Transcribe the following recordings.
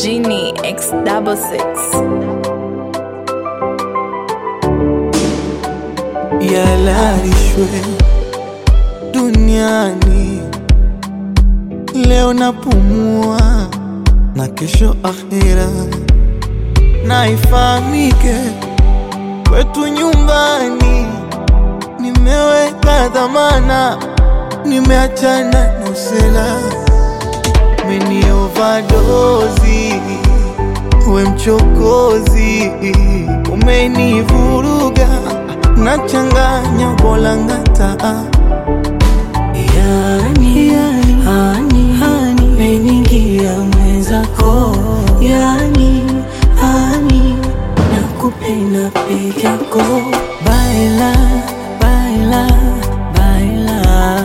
Genie X double six. yalalishwe duniani. Leo napumua na kesho akhira, na ifahamike kwetu nyumbani nimeweka dhamana, nimeachana na usela, meni overdose we mchokozi, umenivuruga nachanganya bolangata Yani, hani, hani, meningia mwenzako Yani, hani, nakupenda peke yako Baila, baila, baila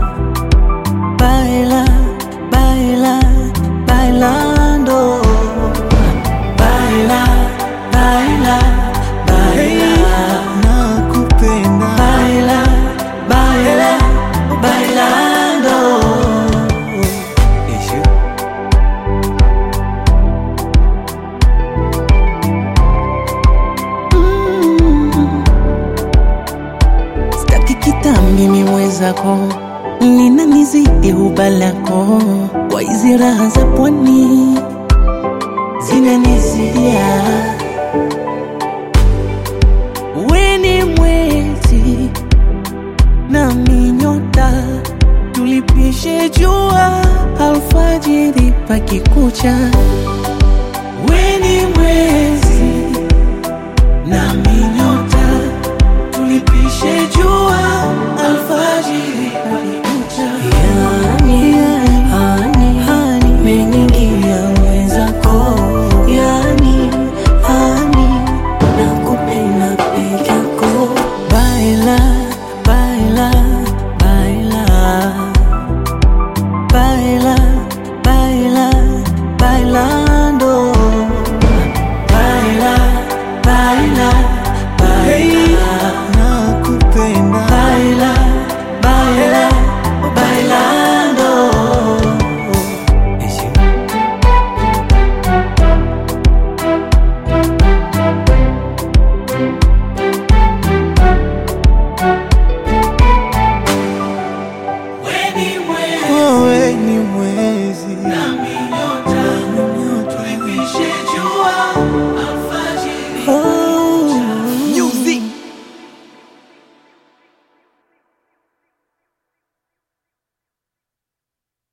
Baila, baila, bailando Baila, baila, baila nakupenda Baila, baila, bailando. Mm. Sitaki kitambi miwezako lina nizidi huba lako kwa hizi raha za pwani zinanizidia weni mwezi nami nyota tulipishe jua alfajiri pakikucha weni mwezi